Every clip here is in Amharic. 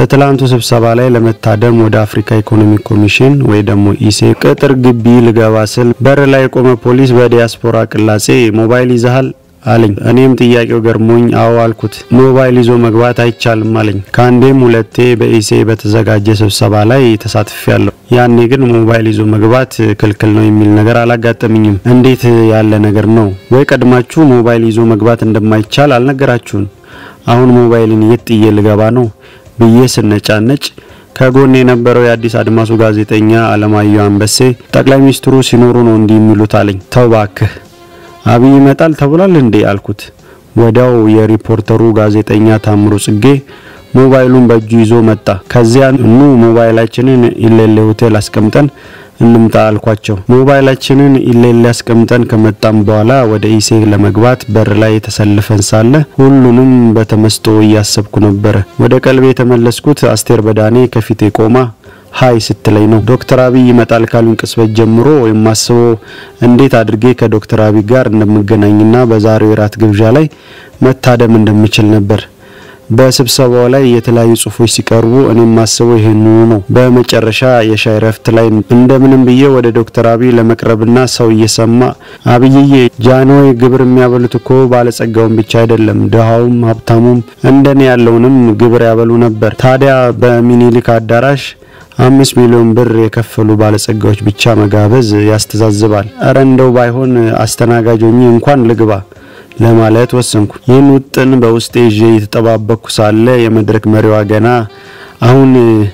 በትላንቱ ስብሰባ ላይ ለመታደም ወደ አፍሪካ ኢኮኖሚክ ኮሚሽን ወይ ደግሞ ኢሴ ቅጥር ግቢ ልገባ ስል በር ላይ የቆመ ፖሊስ በዲያስፖራ ቅላጼ ሞባይል ይዘሃል አለኝ። እኔም ጥያቄው ገርሞኝ አዎ አልኩት። ሞባይል ይዞ መግባት አይቻልም አለኝ። ከአንዴም ሁለቴ በኢሴ በተዘጋጀ ስብሰባ ላይ ተሳትፌያለሁ። ያኔ ግን ሞባይል ይዞ መግባት ክልክል ነው የሚል ነገር አላጋጠምኝም። እንዴት ያለ ነገር ነው? ወይ ቀድማችሁ ሞባይል ይዞ መግባት እንደማይቻል አልነገራችሁን? አሁን ሞባይልን የት ጥዬ ልገባ ነው ብዬ ስነጫነጭ ከጎን የነበረው የአዲስ አድማሱ ጋዜጠኛ አለማየሁ አንበሴ ጠቅላይ ሚኒስትሩ ሲኖሩ ነው እንዲህ የሚሉት አለኝ። ተው ባክህ አብይ ይመጣል ተብሏል እንዴ አልኩት። ወዲያው የሪፖርተሩ ጋዜጠኛ ታምሩ ጽጌ ሞባይሉን በእጁ ይዞ መጣ። ከዚያ ኑ ሞባይላችንን ኢሌሌ ሆቴል አስቀምጠን እንምጣ አልኳቸው። ሞባይላችንን ኢሌሌ አስቀምጠን ከመጣም በኋላ ወደ ኢሴ ለመግባት በር ላይ ተሰልፈን ሳለ ሁሉንም በተመስጦ እያሰብኩ ነበረ። ወደ ቀልቤ የተመለስኩት አስቴር በዳኔ ከፊቴ ቆማ ሀይ ስትለኝ ነው። ዶክተር አብይ ይመጣል ካሉን ቅጽበት ጀምሮ የማስበው እንዴት አድርጌ ከዶክተር አብይ ጋር እንደምገናኝና በዛሬው የራት ግብዣ ላይ መታደም እንደምችል ነበር። በስብሰባው ላይ የተለያዩ ጽሁፎች ሲቀርቡ እኔም ማስበው ይሄንኑ ነው። በመጨረሻ የሻይ ረፍት ላይ እንደምንም ብዬ ወደ ዶክተር አብይ ለመቅረብና ሰው እየሰማ አብይዬ ጃንሆይ ግብር የሚያበሉት እኮ ባለጸጋውን ብቻ አይደለም ድሃውም ሀብታሙም እንደኔ ያለውንም ግብር ያበሉ ነበር። ታዲያ በሚኒሊክ አዳራሽ አምስት ሚሊዮን ብር የከፈሉ ባለጸጋዎች ብቻ መጋበዝ ያስተዛዝባል። እረ እንደው ባይሆን አስተናጋጅ ሆኜ እንኳን ልግባ ለማለት ወሰንኩ። ይህን ውጥን በውስጤ ይዤ እየተጠባበቅኩ ሳለ የመድረክ መሪዋ ገና አሁን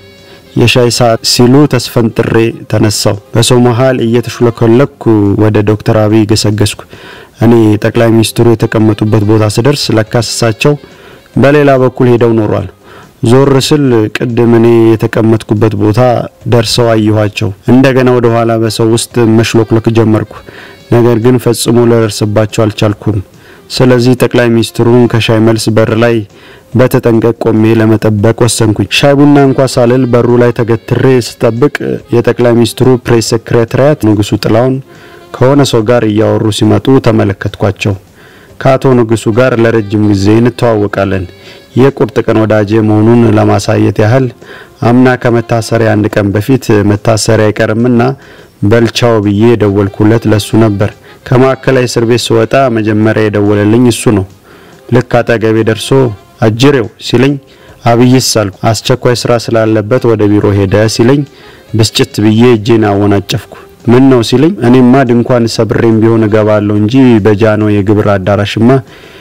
የሻይ ሰዓት ሲሉ ተስፈንጥሬ ተነሳው። በሰው መሀል እየተሹለኮለኩ ወደ ዶክተር አብይ ገሰገስኩ። እኔ ጠቅላይ ሚኒስትሩ የተቀመጡበት ቦታ ስደርስ ለካስ እሳቸው በሌላ በኩል ሄደው ኖሯል። ዞር ስል ቅድም እኔ የተቀመጥኩበት ቦታ ደርሰው አየኋቸው። እንደገና ወደ ኋላ በሰው ውስጥ መሽሎክሎክ ጀመርኩ። ነገር ግን ፈጽሞ ልደርስባቸው አልቻልኩም። ስለዚህ ጠቅላይ ሚኒስትሩን ከሻይ መልስ በር ላይ በተጠንቀቅ ቆሜ ለመጠበቅ ወሰንኩኝ። ሻይ ቡና እንኳ ሳልል በሩ ላይ ተገትሬ ስጠብቅ የጠቅላይ ሚኒስትሩ ፕሬስ ሴክሬታሪያት ንጉሱ ጥላውን ከሆነ ሰው ጋር እያወሩ ሲመጡ ተመለከትኳቸው። ከአቶ ንጉሱ ጋር ለረጅም ጊዜ እንተዋወቃለን። የቁርጥ ቀን ወዳጄ መሆኑን ለማሳየት ያህል አምና ከመታሰሪያ አንድ ቀን በፊት መታሰሪያ አይቀርምና በልቻው ብዬ የደወልኩለት ለሱ ነበር። ከማዕከላዊ እስር ቤት ስወጣ መጀመሪያ የደወለልኝ እሱ ነው። ልክ አጠገቤ ደርሶ አጅሬው ሲለኝ አብይስ አልኩ። አስቸኳይ ስራ ስላለበት ወደ ቢሮ ሄደ ሲለኝ ብስጭት ብዬ እጄን አወናጨፍኩ። ምን ነው ሲለኝ እኔማ ድንኳን ሰብሬም ቢሆን እገባለሁ እንጂ በጃኖ የግብር አዳራሽማ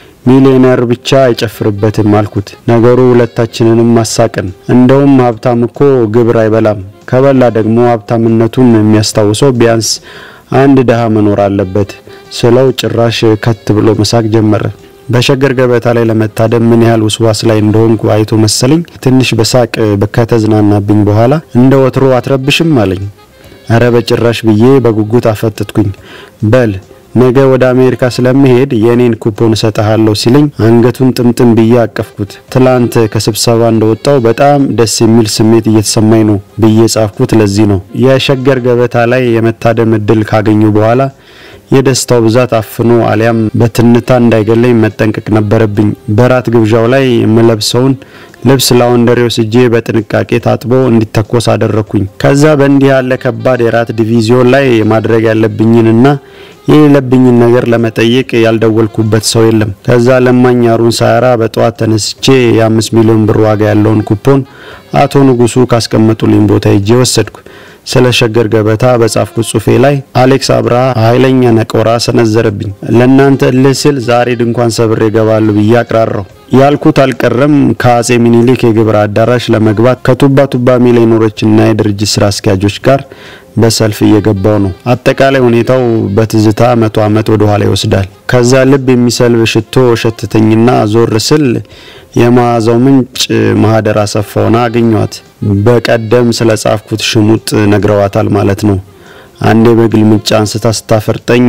ሚሊዮነር ብቻ አይጨፍርበትም አልኩት። ነገሩ ሁለታችንንም ማሳቅን። እንደውም ሀብታም እኮ ግብር አይበላም፣ ከበላ ደግሞ ሀብታምነቱን የሚያስታውሰው ቢያንስ አንድ ድሃ መኖር አለበት ስለው ጭራሽ ከት ብሎ መሳቅ ጀመረ። በሸገር ገበታ ላይ ለመታደም ምን ያህል ውስዋስ ላይ እንደሆንኩ አይቶ መሰለኝ ትንሽ በሳቅ ከተዝናናብኝ በኋላ እንደ ወትሮ አትረብሽም አለኝ። እረ በጭራሽ ብዬ በጉጉት አፈጠጥኩኝ። በል ነገ ወደ አሜሪካ ስለምሄድ የኔን ኩፖን እሰጥሃለሁ ሲለኝ አንገቱን ጥምጥም ብዬ አቀፍኩት። ትላንት ከስብሰባ እንደወጣው በጣም ደስ የሚል ስሜት እየተሰማኝ ነው ብዬ ጻፍኩት። ለዚህ ነው የሸገር ገበታ ላይ የመታደም እድል ካገኙ በኋላ የደስታው ብዛት አፍኖ አሊያም በትንታ እንዳይገለኝ መጠንቀቅ ነበረብኝ። በራት ግብዣው ላይ የምለብሰውን ልብስ ላውንደሪ ወስጄ በጥንቃቄ ታጥቦ እንዲተኮስ አደረኩኝ። ከዛ በእንዲህ ያለ ከባድ የራት ዲቪዚዮን ላይ ማድረግ ያለብኝንና የሌለብኝን ነገር ለመጠየቅ ያልደወልኩበት ሰው የለም። ከዛ ለማኝ አሩን ሳያራ በጠዋት ተነስቼ የአምስት ሚሊዮን ብር ዋጋ ያለውን ኩፖን አቶ ንጉሱ ካስቀመጡልኝ ቦታ ሄጄ ወሰድኩ። ስለ ሸገር ገበታ በጻፍኩት ጽሁፌ ላይ አሌክስ አብርሃ ኃይለኛ ነቆራ ሰነዘረብኝ። ለእናንተ እልህ ስል ዛሬ ድንኳን ሰብሬ እገባለሁ ብዬ አቅራራሁ። ያልኩት አልቀረም። ከአጼ ሚኒሊክ የግብር አዳራሽ ለመግባት ከቱባ ቱባ ሚሊዮነሮችና የድርጅት ስራ አስኪያጆች ጋር በሰልፍ እየገባው ነው። አጠቃላይ ሁኔታው በትዝታ መቶ ዓመት ወደ ኋላ ይወስዳል። ከዛ ልብ የሚሰልብ ሽቶ ሸተተኝና ዞር ስል የመዓዛው ምንጭ ማህደር አሰፋውና አገኘዋት። በቀደም ስለ ጻፍኩት ሽሙጥ ነግረዋታል ማለት ነው። አንዴ በግልምጫ አንስታ ስታፈርጠኝ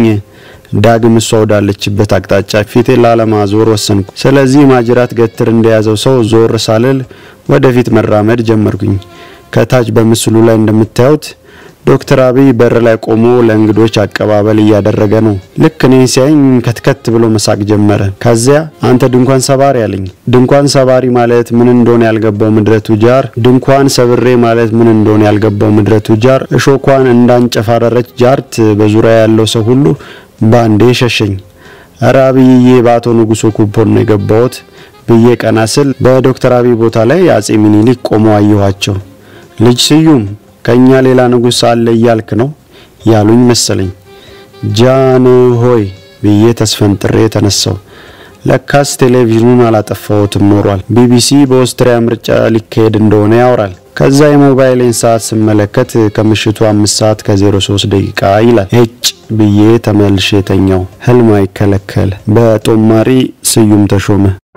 ዳግም እሷ ወዳለችበት አቅጣጫ ፊቴን ላለማዞር ወሰንኩ። ስለዚህ ማጅራት ገትር እንደያዘው ሰው ዞር ሳልል ወደፊት መራመድ ጀመርኩኝ። ከታች በምስሉ ላይ እንደምታዩት ዶክተር አብይ በር ላይ ቆሞ ለእንግዶች አቀባበል እያደረገ ነው። ልክ እኔን ሲያይኝ ከትከት ብሎ መሳቅ ጀመረ። ከዚያ አንተ ድንኳን ሰባሪ አለኝ። ድንኳን ሰባሪ ማለት ምን እንደሆነ ያልገባው ምድረ ቱጃር፣ ድንኳን ሰብሬ ማለት ምን እንደሆነ ያልገባው ምድረ ቱጃር፣ እሾኳን እንዳንጨፋረረች ጃርት በዙሪያ ያለው ሰው ሁሉ ባንዴ ሸሸኝ። እረ አብይዬ በአቶ ንጉሶ ኩፖን ነው የገባሁት ብዬ ቀና ስል በዶክተር አብይ ቦታ ላይ አጼ ሚኒሊክ ቆመው አየኋቸው። ልጅ ስዩም ከኛ ሌላ ንጉስ አለ እያልክ ነው ያሉኝ መሰለኝ። ጃን ሆይ ብዬ ተስፈንጥሬ ተነሳው። ለካስ ቴሌቪዥኑን አላጠፋሁትም ኖሯል። ቢቢሲ በኦስትሪያ ምርጫ ሊካሄድ እንደሆነ ያወራል። ከዛ የሞባይሌን ሰዓት ስመለከት ከምሽቱ አምስት ሰዓት ከ03 ደቂቃ ይላል። እጭ ብዬ ተመልሼ ተኛው። ህልም አይከለከል። በጦማሪ ስዩም ተሾመ